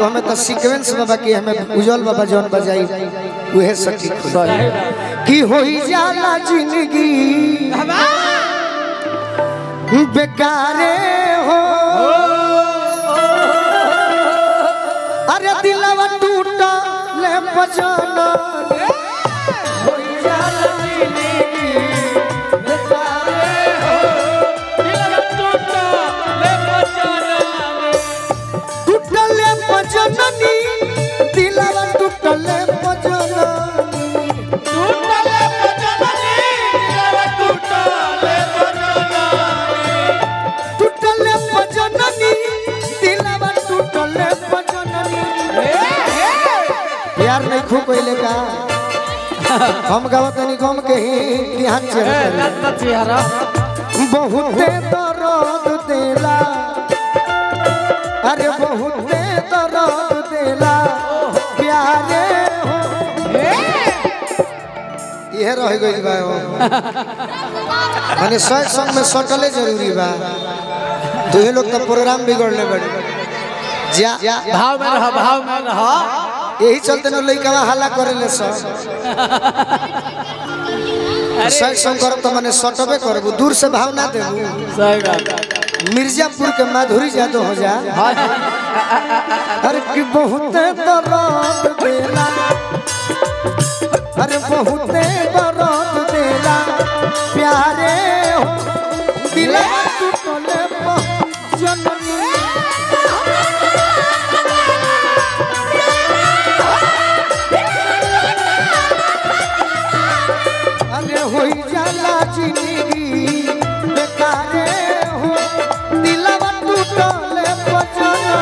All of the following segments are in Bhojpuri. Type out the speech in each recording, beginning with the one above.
वो हमें तो सीक्वेंस बाबा की हमें उज्जवल बाबा जौन बजाई उहे सटीक होई। सही कि होई जाला जिंदगी बेकारे हो अरे दिलवा टूटा ले बजाना होई जाला जिंदगी बेकारे हो टूटले बजननी दिलवा टूटले बजननी टूटले बजननी दिलवा टूटले बजननी यार नहीं खूब पहले का हम गावत नहीं गम के ही ध्यान से बहुते दर्द देला अरे बहुते दर्द देला प्यारे हो यह रह गई बा हो। माने सौ संग में सटले जरूरी बा तू ही लोग तो प्रोग्राम बिगड़ले बड़ी जा भाव में रह भाव में रह यही चलते न लइका हल्ला करे ले सब सही संग करब तो माने सटबे करबू दूर से भाव ना देबू सही बात मिर्जापुर के माधुरी जादव हो जा हाँ अरे कि बहुते दर्द देला अरे बहुते दर्द देला प्यारे हो दिला टूटले जननी अरे होई जाला जिंदगी बेकारे हो दिलवा टूटले बजना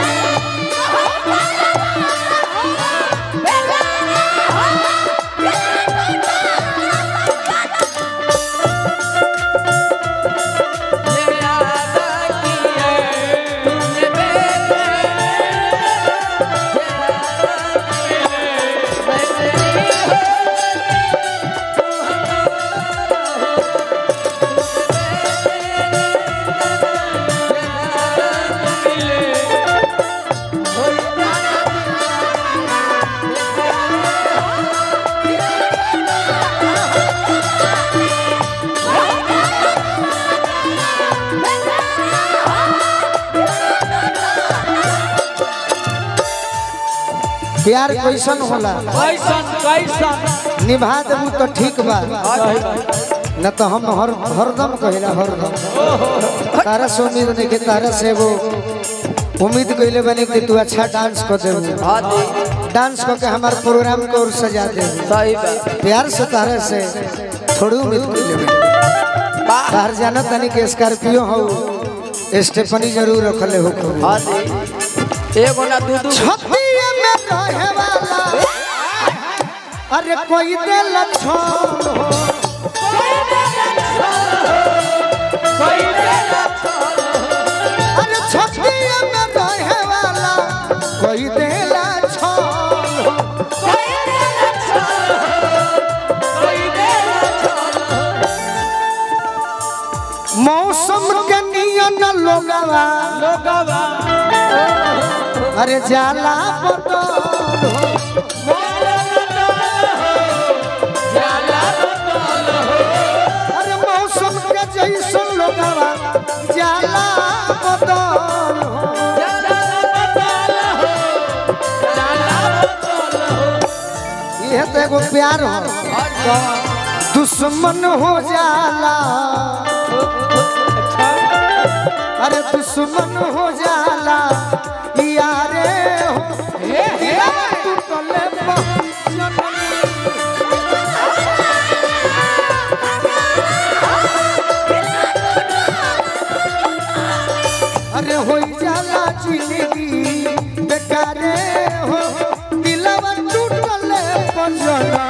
प्यार कैसन होला कैसन कैसन निभा देबू तो ठीक बा सही बात न तो हम हर हरदम कहिला हरदम तारा से उम्मीद नहीं के तारा से वो उम्मीद कइले बने कि तू अच्छा डांस कर देबू हाँ जी डांस करके हमारे प्रोग्राम को और सजा देबू सही बात प्यार से तारा से थोड़ी उम्मीद कइले बने बाहर जाना तनी के स्कॉर्पियो हो स्टेफनी जरूर रखले हो हाँ जी एगो ना दू दू छतिए में रहे वाला अरे कोई दिल छोड़ हो अरे छतिए में रहे वाला कोई दिल छोड़ हो मौसम के नियन लोगवा अरे जाला बदल हो अरे मौसम के जैसन लोगवा जाला बदल हो यह तो एगो प्यार हो दुश्मन हो जाला अरे दुश्मन हो जाला यारे हो यार टूटले बचन अरे होई जाला जिंदगी बेकारे हो दिलवा टूटले बचन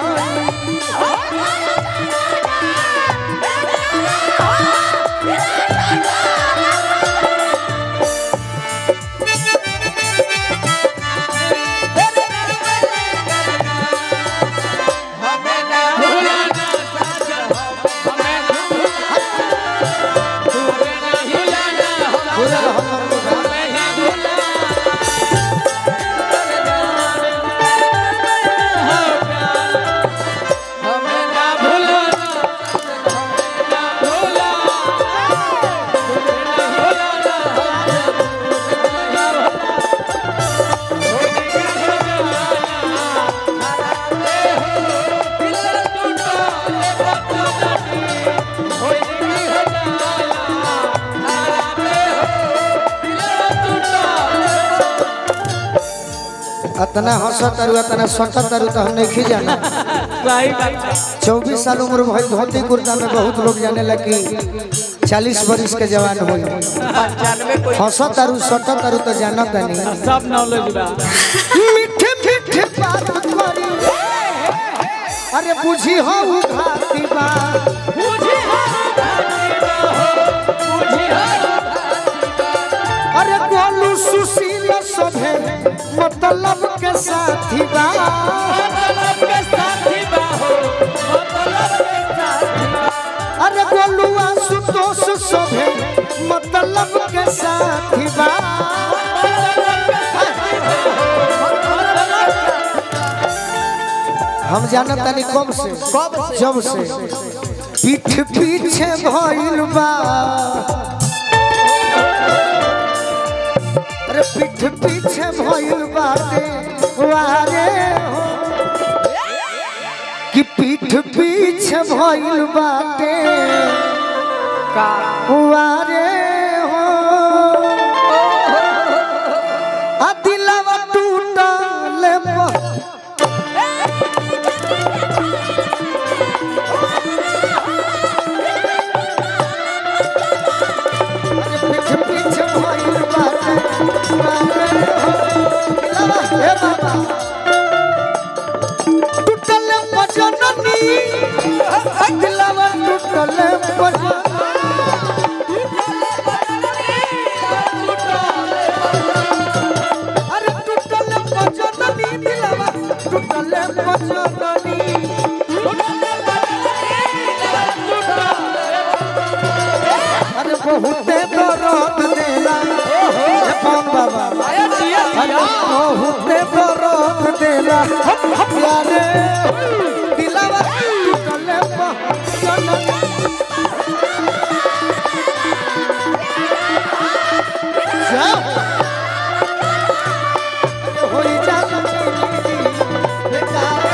अतना हंसत तारू अतना सटत तारू तो हम नहीं जाना सही बात है। चौबीस साल उम्र भइल धोती कुर्ता में बहुत लोग जाने लगी चालीस बरिस के जवान हो पंचानवे कोई हंसत तारू सटत तारू तो जानत नहीं सब नॉलेज बा मीठे मीठे बात करी अरे बुझी हो घाती बा अरे गोलू सुशील सभे मतलब के साथी बा अरे गोलुआ सुतोष सभे मतलब के साथी बा हम जानत तानी कब से कब से? जब से पीठ पीछे भइल बा अरे पीठ पीछे भइल बाटे वारे हो कि पीठ पीछे भइल बाटे का वारे हो आ दिलवा टूटल बा पीछे पीछे भइल बाटे वारे हो दिलवा हे बाबा टूटल बजननी दिलवा टूटल बजननी अरे टूटल बजननी दिलवा टूटल बजननी अरे बहुते दर्द देला हे कौन बाबा अरे बहुते दर्द देला प्यारे दिलवा टूटल बजननी जाओ होई जात बेकार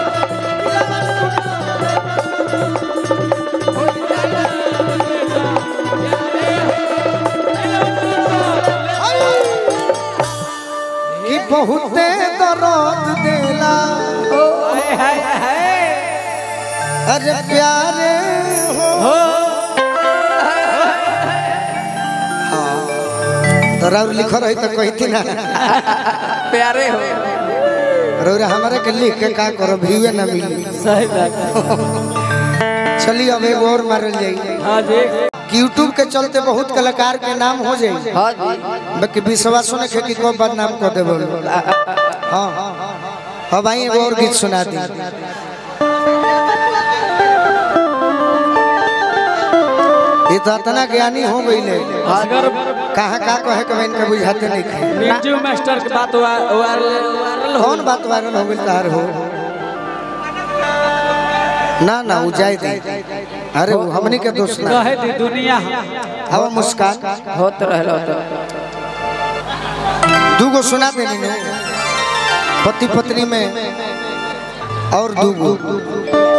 कि बहुते दर्द देला अरे प्यारे हो तो राउर लिखो रही तो कहती ना प्यारे हो रउर हमारे के लिख के का करो भीवे ना मिली सही बात है। चलिए अब एगो और मारल जाई हाँ जी कि यूट्यूब के चलते बहुत कलाकार के नाम हो जाई हाँ जी बाकी विश्वास ने खेती को बदनाम कर दे बोल हाँ हाँ भाई एगो और गीत सुना दी ये तो इतना ज्ञानी हो गई ले अगर कहाँ का कहे के इनके बुझाते नहीं थे म्यूजिक मास्टर के बात वायरल वायरल हो कौन बात वायरल हो गई तार हो ना ना उ जाए दे अरे वो हमनी के दोस्त ना कहे दी दुनिया हवा मुस्कान होत रहलो तो दूगो सुना देनी ने पति पत्नी में और दूगो